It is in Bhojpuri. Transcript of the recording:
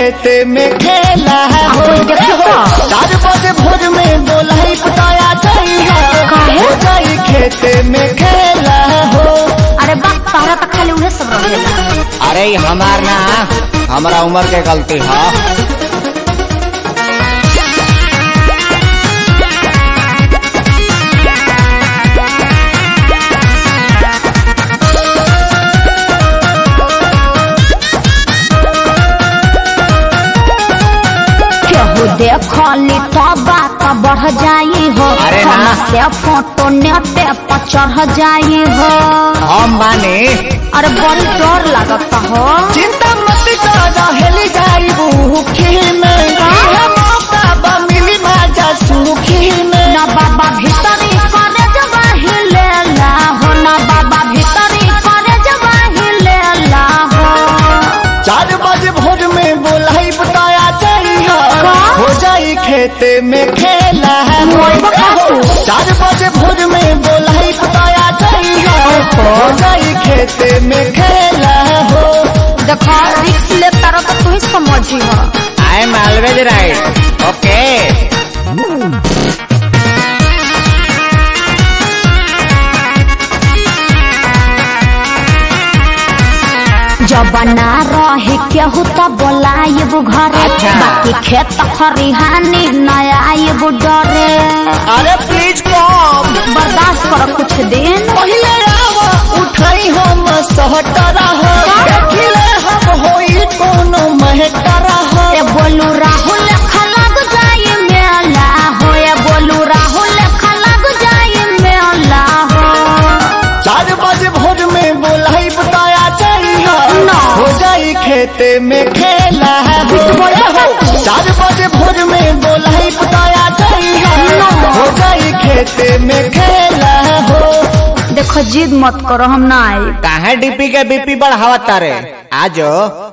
खेते में खेला हो कोई देखे का? चार बजे भोर में बोलाई पताया जाइए काहे? हो जाई खेते में खेला हो अरे बाप तारा तो खाली उहे सब रहेला अरे ई हमार ना हमारा उम्र के गलती है केहू देखली तो बात बढ़ जाई हो अरे ना। फोन से फोटो नेटे पर चढ़ जाई हो हम माने अरे बड़ी डर लगता हो चिंता मत कर हेली जाई भूखी में यह मौका बा मिली माजा सुखी में ना बाबा भीतरी करे जवाही लेला हो ना बाबा भीतरी करे जवाही लेला हो चार बजे भोर में बोलाई बताया चाहिए का? हो जाई खेते में खेला है मोई बकासु। चार बजे भोर में बोलाई बताया चाहिए हो जाई खेते में खेला हो देखो रिक्स ले तारा तो तू ही समझी हो I am always right okay जब ना रहे केहू तो बोलाइब घरे अच्छा। बाकी खेत खरिहानी नया आइब डरे अरे प्लीज कम बर्दाश्त कर कुछ दिन पहिले आवा उठाई हम सहटरा हो देखिले हम होई कोनो महकरा हो ए बोलू राहुल खलग जाई मेला हो ए बोलू राहुल खलग जाई मेला हो चार बजे भोर में बोलाई बताया चाहिए ना। हो जाई खेते में खेला है हो बोला है। चार बजे भोर में बोलाई बताया चाहिए ना। हो जाई खेते में खेला हो देखो जिद मत करो हम ना आए काहे डीपी के बीपी बढ़ावा तारे आजो